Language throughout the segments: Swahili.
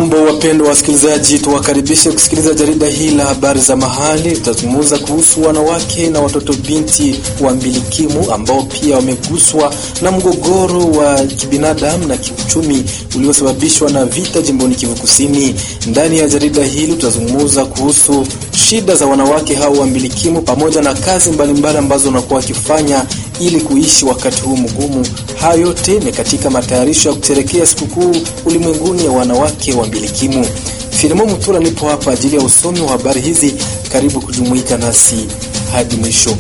Hamjambo, wapendwa wasikilizaji, tuwakaribishe kusikiliza jarida hili la habari za mahali. Tutazungumza kuhusu wanawake na watoto binti wa mbilikimu ambao pia wameguswa na mgogoro wa kibinadamu na kiuchumi uliosababishwa na vita jimboni Kivu Kusini. Ndani ya jarida hili tutazungumza kuhusu shida za wanawake hao wa mbilikimu pamoja na kazi mbalimbali ambazo wanakuwa wakifanya ili kuishi wakati huu mgumu. Hayo yote ni katika matayarisho ya kusherekea sikukuu ulimwenguni ya wanawake wa mbilikimu. Filimo Mutula nipo hapa ajili ya usomi wa habari hizi. Karibu kujumuika nasi hadi mwisho.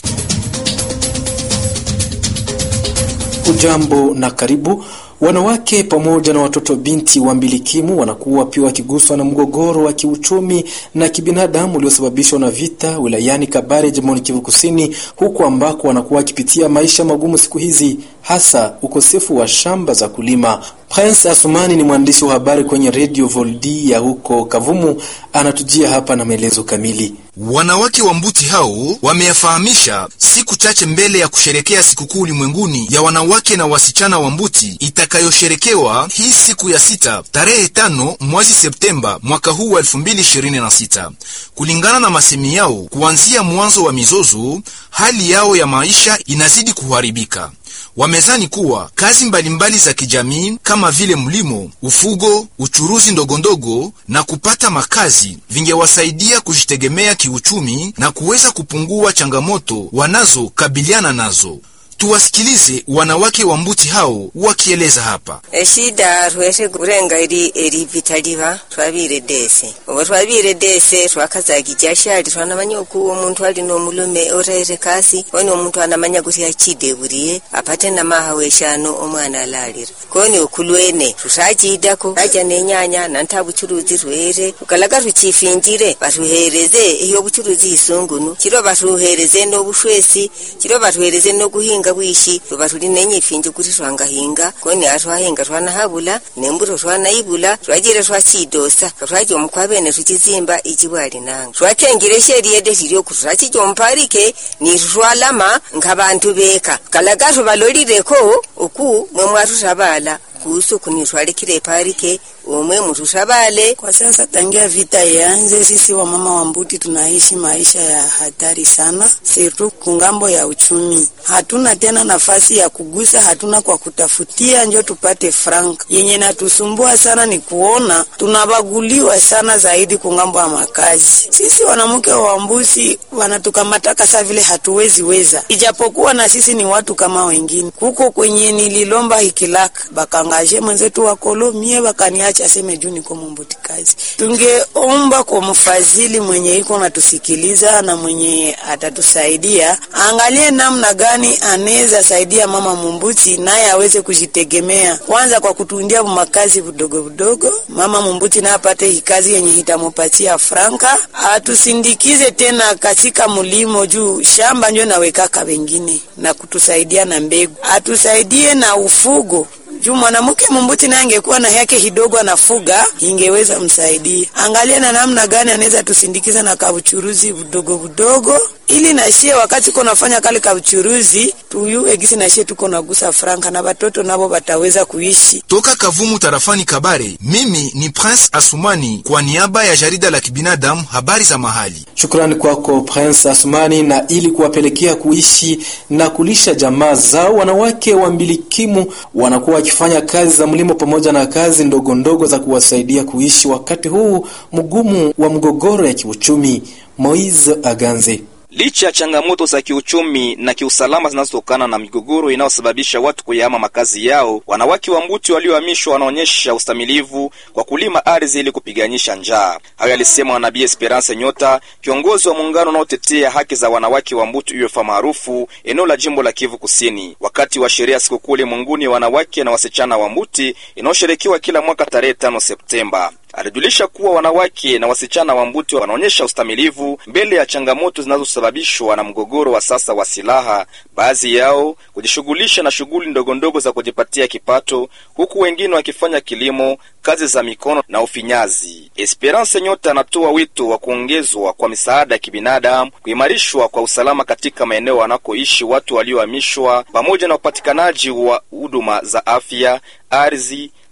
Ujambo na karibu. Wanawake pamoja na watoto binti wa mbilikimu wanakuwa pia wakiguswa na mgogoro wa kiuchumi na kibinadamu uliosababishwa na vita wilayani Kabare, jimboni Kivu Kusini, huku ambako wanakuwa wakipitia maisha magumu siku hizi, hasa ukosefu wa shamba za kulima. Prince Asumani ni mwandishi wa habari kwenye Radio Voldi ya huko Kavumu, anatujia hapa na maelezo kamili. Wanawake wa Mbuti hao wameyafahamisha siku chache mbele ya kusherekea sikukuu ulimwenguni ya wanawake na wasichana wa Mbuti itakayosherekewa hii siku ya sita tarehe tano mwezi Septemba mwaka huu wa elfu mbili ishirini na sita. Kulingana na masemi yao, kuanzia mwanzo wa mizozo, hali yao ya maisha inazidi kuharibika. Wamezani kuwa kazi mbalimbali za kijamii kama vile mlimo, ufugo, uchuruzi ndogondogo na kupata makazi vingewasaidia kujitegemea kiuchumi na kuweza kupungua changamoto wanazokabiliana nazo. Tuwasikilize wanawake wa Mbuti hao wakieleza hapa. eshida tweshe kurenga eri eri vitaliva twabire dese obo twabire dese twakazaga ijashali twanamanya oku omuntu ali nomulume orere kasi oni omuntu anamanya kuti achideburiye apate namaha weshano omwana alalira koni okulwene tushachidako aja nenyanya nanta buchuruzi rwere ukalaga ruchifinjire batuhereze iyo buchuruzi isungunu chiro batuhereze nobushwesi chiro batuhereze nokuhinga bwishi tuba tuli nenye ifinji kuti twangahinga koni atwahinga twanahabula nembuto twanaibula twajire twachidosa twaja omukwabene tuchizimba ichibwali nanga twatengire sheri yede tilioku twachija omupalike nitu twalama nk'abantu beka kalaga tubalolireko oku mwe mwatutabala kuhusu kunitwalikile parike umwe mutushabale. Kwa sasa tangia vita ianze, sisi wamama wa Mbuti tunaishi maisha ya hatari sana, sirtu kungambo ya uchumi. Hatuna tena nafasi ya kugusa, hatuna kwa kutafutia njo tupate frank. Yenye natusumbua sana ni kuona tunabaguliwa sana zaidi kungambo ya makazi. Sisi wanamke wa Mbusi wanatukamataka saa vile hatuwezi weza, ijapokuwa na sisi ni watu kama wengine. Kuko kwenye nililomba hikilaka bakangaje mwenzetu wa kolomie bakania acha aseme juu niko mumbuti kazi. Tungeomba kwa mfadhili mwenye iko natusikiliza na mwenye atatusaidia, angalie namna gani anaweza saidia mama mumbuti naye aweze kujitegemea, kwanza kwa kutundia makazi vidogo vidogo, mama mumbuti naye apate hikazi yenye hitamupatia franka, atusindikize tena katika mulimo juu shamba njo nawekaka wengine na kutusaidia na mbegu, atusaidie na ufugo juu mwanamke mumbuti naye angekuwa na yake kidogo anafuga, ingeweza msaidia. Angalia na namna gani anaweza tusindikiza na kabuchuruzi budogo budogo, ili nashie wakati ko nafanya kale kabuchuruzi tuyue gisi nashie tuko nagusa franka na batoto nabo bataweza kuishi. Toka Kavumu tarafani Kabare, mimi ni Prince Asumani kwa niaba ya jarida la kibinadamu habari za mahali. Shukrani kwako Prince Asumani. Na ili kuwapelekea kuishi na kulisha jamaa zao, wanawake wa mbilikimu wanakuwa wakifanya kazi za mlimo pamoja na kazi ndogo ndogo za kuwasaidia kuishi wakati huu mgumu wa mgogoro ya kiuchumi. Moise Aganze Licha ya changamoto za kiuchumi na kiusalama zinazotokana na migogoro inayosababisha watu kuyahama makazi yao, wanawake wa Mbuti waliohamishwa wanaonyesha ustamilivu kwa kulima ardhi ili kupiganisha njaa. Hayo alisema Nabii Esperance Nyota, kiongozi wa muungano unaotetea haki za wanawake wa Mbuti UFA maarufu eneo la jimbo la Kivu Kusini, wakati wa sherehe ya sikukuu ulimwenguni ya wanawake na wasichana wa Mbuti inayosherekewa kila mwaka tarehe tano Septemba. Alijulisha kuwa wanawake na wasichana wa Mbuti wanaonyesha ustamilivu mbele ya changamoto zinazosababishwa na mgogoro wa sasa wa silaha, baadhi yao kujishughulisha na shughuli ndogondogo za kujipatia kipato, huku wengine wakifanya kilimo, kazi za mikono na ufinyazi. Esperance Nyota anatoa wito wa kuongezwa kwa misaada ya kibinadamu, kuimarishwa kwa usalama katika maeneo wanakoishi watu waliohamishwa, pamoja na upatikanaji wa huduma za afya, ardhi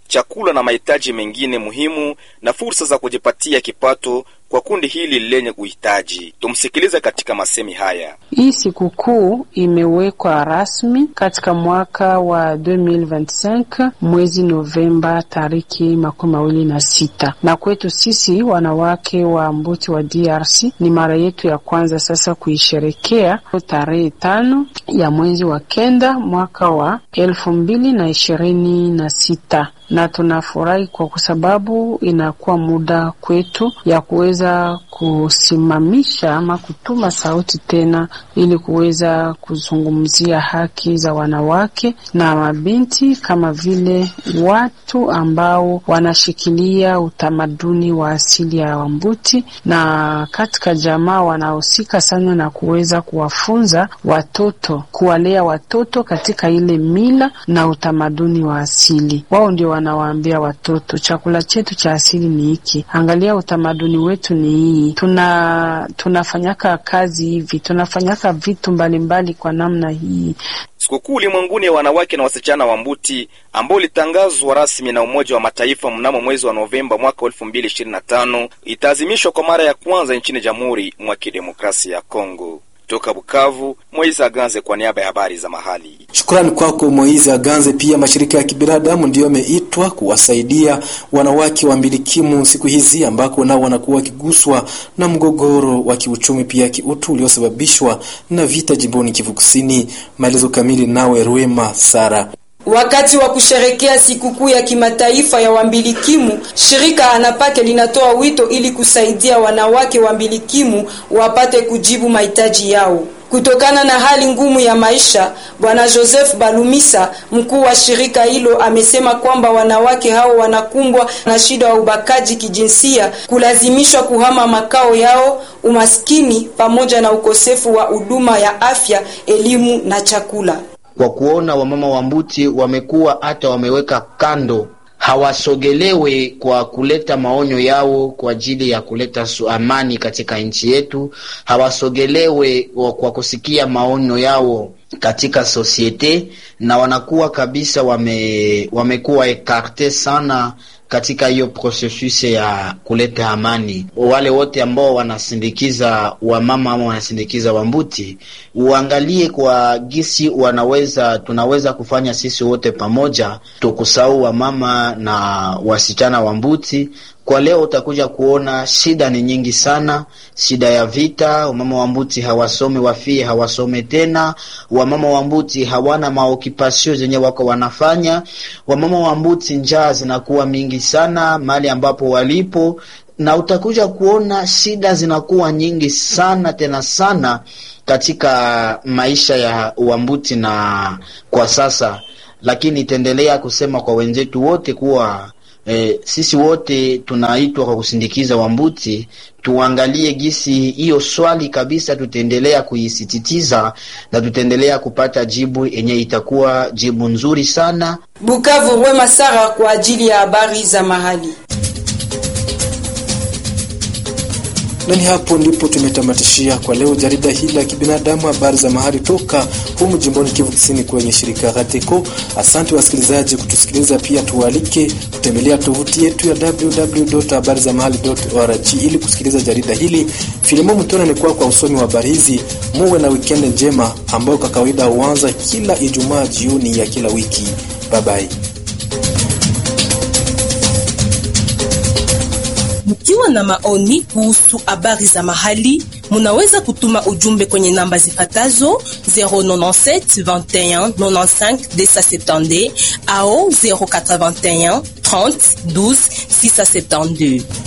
chakula na mahitaji mengine muhimu na fursa za kujipatia kipato kwa kundi hili lenye uhitaji. Tumsikilize katika masemi haya. Hii sikukuu imewekwa rasmi katika mwaka wa 2025 mwezi Novemba tariki makumi mawili na sita, na kwetu sisi wanawake wa Mbuti wa DRC ni mara yetu ya kwanza sasa kuisherekea tarehe tano ya mwezi wa kenda mwaka wa elfu mbili na ishirini na sita na tunafurahi kwa sababu inakuwa muda kwetu ya kuweza kusimamisha ama kutuma sauti tena, ili kuweza kuzungumzia haki za wanawake na mabinti kama vile watu ambao wanashikilia utamaduni wa asili ya Wambuti, na katika jamaa wanahusika sana na kuweza kuwafunza watoto, kuwalea watoto katika ile mila na utamaduni wa asili. Wao ndio wanawaambia watoto chakula chetu cha asili ni hiki, angalia utamaduni wetu ni hii, tuna tunafanyaka kazi hivi, tunafanyaka vitu mbalimbali mbali kwa namna hii. Sikukuu ulimwenguni ya wanawake na wasichana wa Mbuti ambao ulitangazwa rasmi na Umoja wa Mataifa mnamo mwezi wa Novemba mwaka 2025 itaazimishwa kwa mara ya kwanza nchini Jamhuri mwa Kidemokrasia ya Kongo. Toka Bukavu, Moizi Aganze kwa niaba ya habari za mahali. Shukrani kwako Moizi Aganze. Pia mashirika ya kibinadamu ndiyo yameitwa kuwasaidia wanawake wa mbilikimu siku hizi ambako nao wanakuwa wakiguswa na mgogoro wa kiuchumi pia kiutu uliosababishwa na vita jimboni Kivu Kusini. Maelezo kamili nawe Rwema Sara. Wakati wa kusherekea sikukuu ya kimataifa ya wambilikimu, shirika Anapake linatoa wito ili kusaidia wanawake wambilikimu wapate kujibu mahitaji yao. Kutokana na hali ngumu ya maisha, Bwana Joseph Balumisa, mkuu wa shirika hilo, amesema kwamba wanawake hao wanakumbwa na shida ya ubakaji kijinsia, kulazimishwa kuhama makao yao, umaskini pamoja na ukosefu wa huduma ya afya, elimu na chakula. Kwa kuona wamama wa Mbuti wamekuwa hata wameweka kando hawasogelewe kwa kuleta maonyo yao kwa ajili ya kuleta amani katika nchi yetu, hawasogelewe kwa kusikia maonyo yao katika sosiete, na wanakuwa kabisa wame, wamekuwa ekarte sana katika hiyo processus ya kuleta amani. Wale wote ambao wanasindikiza wamama ama wanasindikiza Wambuti, uangalie kwa gisi wanaweza tunaweza kufanya sisi wote pamoja, tukusahau wamama na wasichana Wambuti. Kwa leo utakuja kuona shida ni nyingi sana, shida ya vita. Wamama wa Mbuti hawasomi, wafie hawasome tena. Wamama wa Mbuti hawana maokipasio zenye wako wanafanya. Wamama wa Mbuti njaa zinakuwa mingi sana mahali ambapo walipo, na utakuja kuona shida zinakuwa nyingi sana tena sana katika maisha ya Wambuti na kwa sasa, lakini itaendelea kusema kwa wenzetu wote kuwa E, sisi wote tunaitwa kwa kusindikiza Wambuti, tuangalie gisi hiyo swali kabisa, tutaendelea kuisisitiza na tutaendelea kupata jibu yenye itakuwa jibu nzuri sana. Bukavu, Wema Sara kwa ajili ya habari za mahali. Na ni hapo ndipo tumetamatishia kwa leo jarida hili la kibinadamu, habari za mahali toka humu jimboni Kivu Kusini kwenye shirika Rateko. Asante wasikilizaji kutusikiliza, pia tuwalike kutembelea tovuti yetu ya www.habarizamahali.org ili kusikiliza jarida hili. Filimo Mtona ni kwa kwa usomi wa habari hizi. Muwe na wikendi njema ambayo kwa kawaida huanza kila Ijumaa jioni ya kila wiki. Bye bye. Mkiwa na maoni kuhusu habari za mahali, munaweza kutuma ujumbe kwenye namba zifatazo 097 21 95 270 au 081 30 12 672.